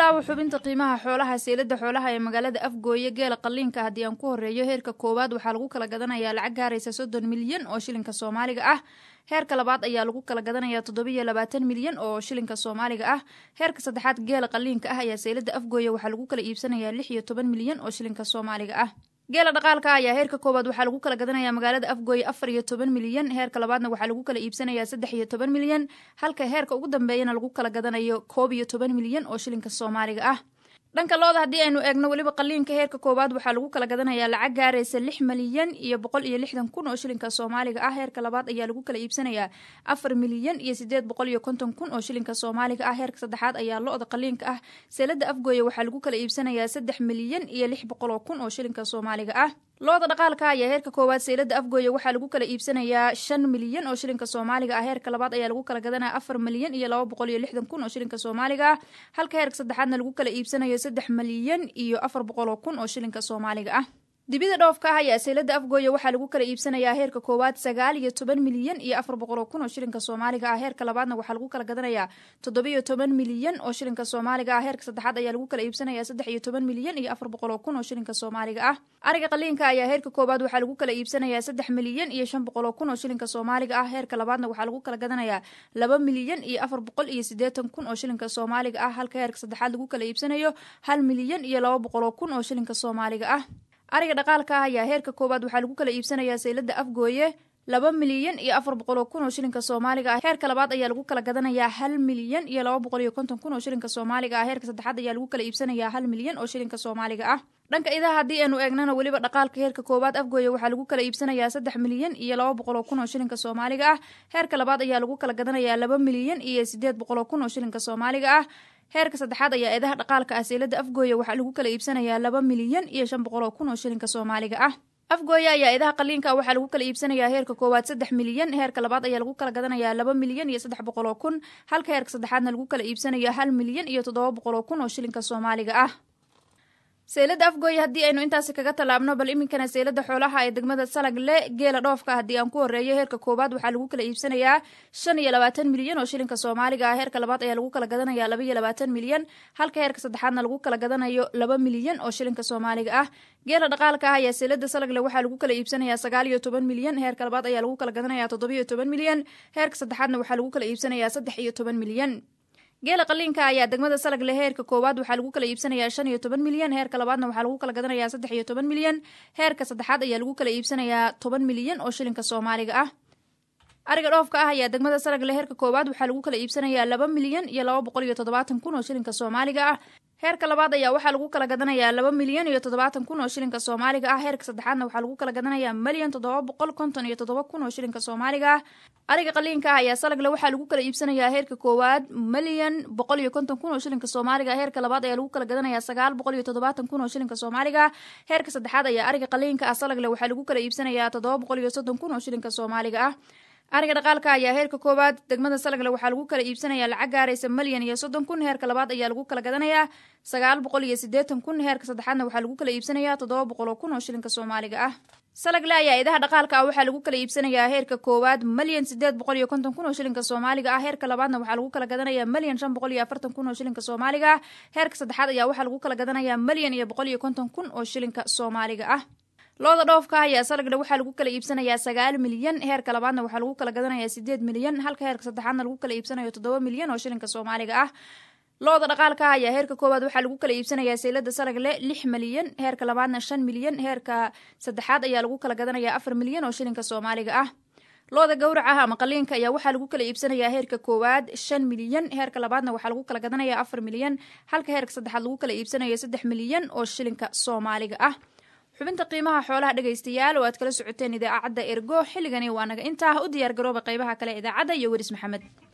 bilaabo xubinta qiimaha xoolaha seelada xoolaha ee magaalada afgooye geela qaliinka haddii aan ku horeeyo heerka koowaad waxaa lagu kala gadanayaa lacag gaaraysa soddon milyan oo shilinka soomaaliga ah heerka labaad ayaa lagu kala gadanayaa toddobiyo labaatan milyan oo shilinka soomaaliga ah heerka saddexaad geela qaliinka ah ayaa seelada afgooye waxaa lagu kala iibsanayaa lix iyo toban milyan oo shilinka soomaaliga ah geela dhaqaalka ayaa heerka koowaad waxaa lagu kala gadanayaa magaalada afgooye afar iyo toban milyan heerka labaadna waxaa lagu kala iibsanayaa saddex iyo toban milyan halka heerka ugu dambeeyana lagu kala gadanayo koob iyo toban milyan oo shilinka soomaaliga ah dhanka looda haddii aynu eegno weliba qaliinka heerka koowaad waxaa lagu kala gadanayaa lacag gaaraysa lix milyan iyo boqol iyo lixdan kun oo shilinka soomaaliga ah heerka labaad ayaa lagu kala iibsanayaa afar milyan iyo sideed boqol iyo konton kun oo shilinka soomaaliga ah heerka saddexaad ayaa lo-da qaliinka ah seelada afgooye waxaa lagu kala iibsanayaa saddex milyan iyo lix boqol oo kun oo shilinka soomaaliga ah looda dhaqaalka ayaa heerka koowaad seelada afgooye waxaa lagu kala iibsanayaa shan milyan oo shilinka soomaaliga ah heerka labaad ayaa lagu kala gadanaya afar milyan iyo laba boqol iyo lixdan kun oo shilinka soomaaliga ah halka heerka saddexaadna lagu kala iibsanayo saddex milyan iyo afar boqol oo kun oo shilinka soomaaliga ah dibida dhoofka ah ayaa seelada afgooye waxaa lagu kala iibsanayaa heerka koowaad sagaal iyo toban milyan iyo afar boqol oo kun oo shilinka soomaaliga ah heerka labaadna waxaa lagu kala gadanayaa toddobiyo toban milyan oo shilinka soomaaliga ah heerka saddexaad ayaa lagu kala iibsanayaa saddex iyo toban milyan iyo afar boqol oo kun oo shilinka soomaaliga ah ariga qaliinka ayaa heerka koowaad waxaa lagu kala iibsanayaa saddex milyan iyo shan boqol oo kun oo shilinka soomaaliga ah heerka labaadna waxaa lagu kala gadanayaa laba milyan iyo afar boqol iyo siddeetan kun oo shilinka soomaaliga ah halka heerka saddexaad lagu kala iibsanayo hal milyan iyo laba boqol oo kun oo shilinka soomaaliga ah ariga dhaqaalka ah ayaa heerka koowaad waxaa lagu kala iibsanayaa seylada afgooye laba milyan iyo afar boqol oo kun oo shilinka soomaaliga ah heerka labaad ayaa lagu kala gadanayaa hal milyan iyo laba boqol iyo konton kun oo shilinka soomaaliga ah heerka saddexaad ayaa lagu kala iibsanayaa hal milyan oo shilinka soomaaliga ah dhanka idaha haddii aynu eegnana weliba dhaqaalka heerka koowaad afgooye waxaa lagu kala iibsanayaa saddex milyan iyo laba boqol oo kun oo shilinka soomaaliga ah heerka labaad ayaa lagu kala gadanayaa laba milyan iyo sideed boqol oo kun oo shilinka soomaaliga ah heerka saddexaad ayaa eedaha dhaqaalka ah seelada afgooye waxaa lagu kala iibsanayaa laba milyan iyo shan boqol oo kun oo shilinka soomaaliga ah afgooye ayaa eedaha qaliinka waxaa lagu kala iibsanayaa heerka koowaad saddex milyan heerka labaad ayaa lagu kala gadanayaa laba milyan iyo saddex boqol oo kun halka heerka saddexaadna lagu kala iibsanayo hal milyan iyo toddoba boqol oo kun oo shilinka soomaaliga ah seelada afgooye haddii aynu intaasi kaga tallaabno bal iminkana seelada xoolaha ee degmada salagle geela dhoofka haddii aan ku horeeyo heerka koowaad waxaa lagu kala iibsanayaa shan iyo labaatan milyan oo shilinka soomaaliga ah heerka labaad ayaa lagu kala gadanayaa laba iyo labaatan milyan halka heerka saddexaadna lagu kala gadanayo laba milyan oo shilinka soomaaliga ah geela dhaqaalka ah ayaa seelada salagle waxaa lagu kala iibsanayaa sagaal iyo toban milyan heerka labaad ayaa lagu kala gadanayaa toddobiyo toban milyan heerka saddexaadna waxaa lagu kala iibsanayaa saddex iyo toban milyan geela qaliinka ayaa degmada salagle heerka koowaad waxaa lagu kala iibsanayaa shan iyo toban milyan heerka labaadna waxaa lagu kala gadanayaa saddex iyo toban milyan heerka saddexaad ayaa lagu kala iibsanayaa toban milyan oo shilinka soomaaliga ah ariga dhoofka ah ayaa degmada salagle heerka koowaad waxaa lagu kala iibsanayaa laba milyan iyo laba boqol iyo toddobaatan kun oo shilinka soomaaliga ah heerka labaad ayaa waxaa lagu kala gadanayaa laba milyan iyo toddobaatan kun oo shilinka soomaaliga ah heerka saddexaadna waxaa lagu kala gadanayaa milyan toddoba boqol konton iyo toddoba kun oo shilinka soomaaliga ah ariga qaliinka ah ayaa salagle waxaa lagu kala iibsanayaa heerka koowaad milyan boqol iyo konton kun oo shilinka soomaaliga heerka labaad ayaa lagu kala gadanayaa sagaal boqol iyo toddobaatan kun oo shilinka soomaaliga heerka saddexaad ayaa ariga qaliinka ah salagle waxaa lagu kala iibsanayaa toddoba boqol iyo soddon kun oo shilinka soomaaliga ah ariga dhaqaalka ayaa heerka koowaad degmada salagle waxaa lagu kala iibsanayaa lacag gaaraysa milyan iyo soddon kun heerka labaad ayaa lagu kala gadanayaa sagaal boqol iyo siddeetan kun heerka saddexaadna waxaa lagu kala iibsanayaa toddoba boqol oo kun oo shilinka soomaaliga ah salagle ayaa idaha dhaqaalka ah waxaa lagu kala iibsanayaa heerka koowaad milyan sideed boqol iyo konton kun oo shilinka soomaaliga ah heerka labaadna waxaa lagu kala gadanayaa milyan shan boqol iyo afartan kun oo shilinka soomaaliga ah heerka saddexaad ayaa waxaa lagu kala gadanayaa milyan iyo boqol iyo konton kun oo shilinka soomaaliga ah looda dhoofka ah ayaa salagle waxaa lagu kala iibsanayaa sagaal milyan heerka labaadna waxaa lagu kala gadanayaa sideed milyan halka heerka saddexaadna lagu kala iibsanayo toddoba milyan oo shilinka soomaaliga ah looda dhaqaalka ah ayaa heerka koowaad waxaa lagu kala iibsanayaa seylada salagle lix milyan heerka labaadna shan milyan heerka saddexaad ayaa lagu kala gadanayaa afar milyan oo shilinka soomaaliga ah looda gowraca ah ama qaliinka ayaa waxaa lagu kala iibsanayaa heerka koowaad shan milyan heerka labaadna waxaa lagu kala gadanayaa afar milyan halka heerka saddexaad lagu kala iibsanayo saddex milyan oo shilinka soomaaliga ah xubinta qiimaha xoolaha dhegaystayaal oo aad kala socoteen idaacadda ergo xilligani waa naga intaa u diyaar garooba qaybaha kale idaacadda iyo weris maxamed